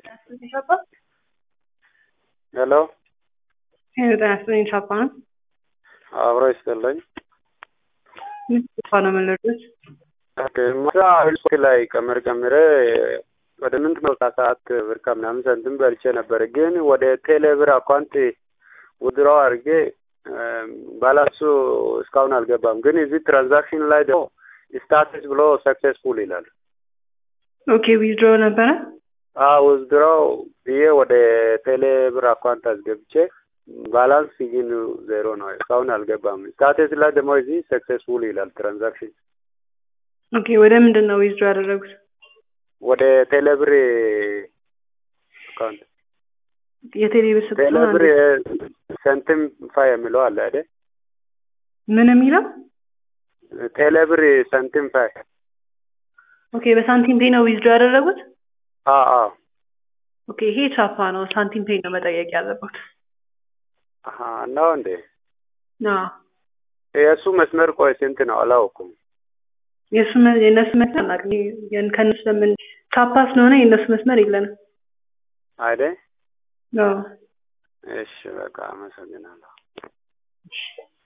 ሄሎ ጤና ይስጥልኝ ቻፓ ነው። አብሮ ይስጥልኝ። ምን ቻፓ ነው የምንለዱት? ማታ ስልክ ላይ ቀመር ቀምሬ ወደ ምንት ነው ሰዓት ብር ከምናምን ሰንትም በልቼ ነበር፣ ግን ወደ ቴሌ ብር አካውንት ውድሮው አድርጌ ባላንሱ እስካሁን አልገባም። ግን እዚህ ትራንዛክሽን ላይ ደግሞ ስታትስ ብሎ ሰክሴስፉል ይላል። ኦኬ ዊዝድሮ ነበረ። ውዝድሮው ብዬ ወደ ቴሌ ብር አካውንት አስገብቼ ባላንስ ግን ዜሮ ነው፣ እስካሁን አልገባም። ስታትስ ላይ ደግሞ እዚህ ሰክሴስፉል ይላል ትራንዛክሽን። ኦኬ ወደ ምንድን ነው ዊዝድሮ ያደረጉት? ወደ ቴሌ ብር አካውንት የቴሌ ብር ቴሌ ስትሆን ብር ሰንቲም ፋ የሚለው አለ አይደል? ምን የሚለው? ቴሌ ብር ሰንቲም ፋይ ኦኬ በሳንቲም ፔይ ነው ዊዝድሮ ያደረጉት? አዎ አዎ ኦኬ ይሄ ቻፓ ነው። ሳንቲም ፔይ ነው መጠየቅ ያለበት። አሀ ነው እንዴ? አዎ የእሱ መስመር ቆይ ስንት ነው አላውኩም። የእሱ መ- የእነሱ መስመር አናውቅም። የን- ከእነሱ ለምን ቻፓ ስለሆነ የእነሱ መስመር የለንም። አይደል? አዎ እሺ በቃ አመሰግናለሁ።